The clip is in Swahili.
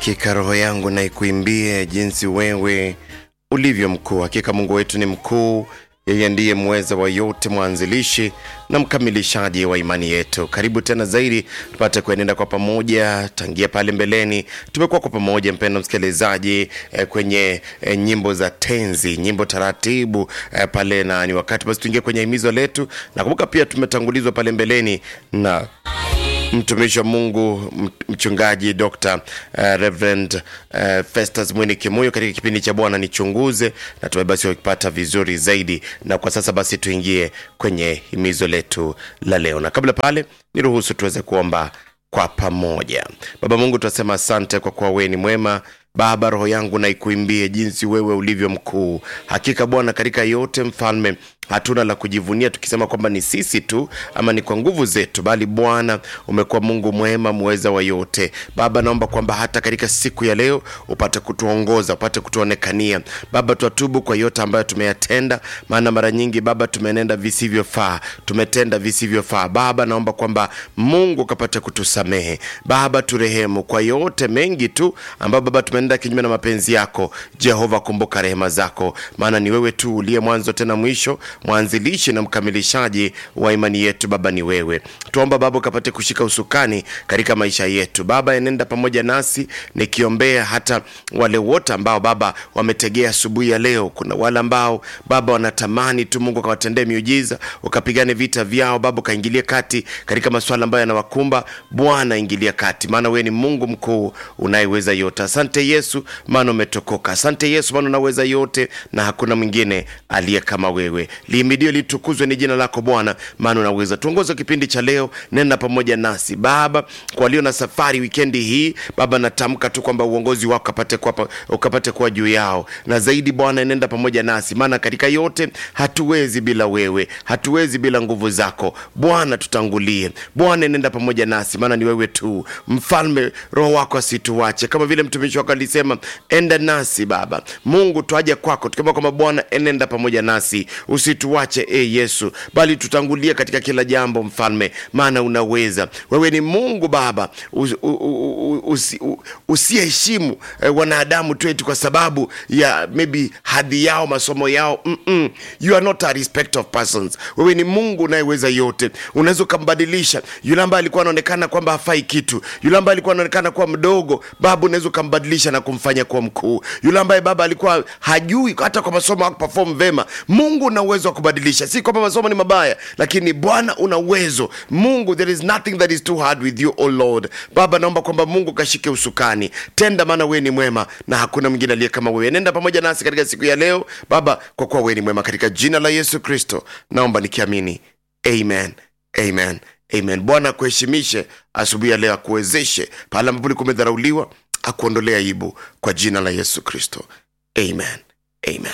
Hakika roho yangu na ikuimbie jinsi wewe ulivyo mkuu. Hakika Mungu wetu ni mkuu, yeye ndiye mweza wa yote, mwanzilishi na mkamilishaji wa imani yetu. Karibu tena zaidi tupate kuenenda kwa pamoja. Tangia pale mbeleni tumekuwa kwa pamoja, mpendo msikilizaji, eh, kwenye eh, nyimbo za tenzi, nyimbo taratibu eh, pale, na ni wakati basi tuingie kwenye himizo letu. Nakumbuka pia tumetangulizwa pale mbeleni na mtumishi wa Mungu m- mchungaji Dr. uh, Reverend uh, Festus Mwini Kimuyo katika kipindi cha Bwana Nichunguze, na tume basi wakipata vizuri zaidi. Na kwa sasa basi tuingie kwenye himizo letu la leo, na kabla pale niruhusu tuweze kuomba kwa pamoja. Baba Mungu, tunasema asante kwa kuwa wewe ni mwema. Baba, roho yangu na ikuimbie jinsi wewe ulivyo mkuu. Hakika Bwana, katika yote mfalme hatuna la kujivunia tukisema kwamba ni sisi tu ama ni kwa nguvu zetu, bali Bwana umekuwa Mungu mwema, muweza wa yote. Baba, naomba kwamba hata katika siku ya leo upate kutuongoza, upate kutuonekania. Baba, twatubu kwa yote ambayo tumeyatenda, maana mara nyingi Baba tumenenda visivyofaa, tumetenda visivyofaa. Baba, naomba kwamba Mungu ukapate kutusamehe. Baba, turehemu kwa yote mengi tu ambayo Baba tumeenda kinyume na mapenzi yako. Jehova, kumbuka rehema zako, maana ni wewe tu uliye mwanzo tena mwisho mwanzilishi na mkamilishaji wa imani yetu. Baba ni wewe, tuomba Baba ukapate kushika usukani katika maisha yetu. Baba enenda pamoja nasi, nikiombea hata wale wote ambao Baba wametegea asubuhi ya leo. Kuna wale ambao Baba wanatamani tu Mungu akawatendee miujiza, ukapigane vita vyao Baba, ukaingilie kati katika masuala ambayo yanawakumba. Bwana ingilia kati, maana wewe ni Mungu mkuu unayeweza yote. Asante Yesu, maana umetokoka. Asante Yesu, maana unaweza yote na hakuna mwingine aliye kama wewe. Lihimidiwe litukuzwe ni jina lako Bwana, maana unaweza. Tuongoze kipindi cha leo, nenda pamoja nasi Baba. Kwa walio na safari wikendi hii Baba, natamka tu kwamba uongozi wako ukapate kuwa, ukapate kuwa juu yao, na zaidi Bwana, nenda pamoja nasi, maana katika yote hatuwezi bila wewe, hatuwezi bila nguvu zako Bwana. Tutangulie Bwana, nenda pamoja nasi, maana ni wewe tu Mfalme. Roho wako asituache, kama vile mtumishi wako alisema, enda nasi Baba Mungu, twaja kwako tukiomba kwamba Bwana enenda pamoja nasi usituache e Yesu, bali tutangulie katika kila jambo Mfalme, maana unaweza. Wewe ni Mungu Baba us- u- u- u- usi- u- usiyeheshimu eh, wanadamu tu eti kwa sababu ya maybe hadhi yao, masomo yao. Mm-mm. You are not a respect of persons. Wewe ni Mungu unayeweza yote, unaweza ukambadilisha yule ambaye alikuwa anaonekana kwamba hafai kitu, yule ambaye alikuwa anaonekana kuwa mdogo, Baba unaweza ukambadilisha na kumfanya kuwa mkuu, yule ambaye Baba alikuwa hajui hata kwa masomo hakuperform vema. Mungu una uwezo wa kubadilisha, si kwamba masomo ni mabaya, lakini Bwana una uwezo. Mungu, there is nothing that is too hard with you, oh Lord. Baba, naomba kwamba Mungu kashike usukani, tenda, maana wewe ni mwema na hakuna mwingine aliye kama wewe. Nenda pamoja nasi katika siku ya leo Baba, kwa kuwa wewe ni mwema, katika jina la Yesu Kristo naomba nikiamini, amen, amen, amen. Bwana akuheshimishe asubuhi ya leo, akuwezeshe pale ambapo ulikuwa umedharauliwa, akuondolea aibu kwa jina la Yesu Kristo, amen, amen.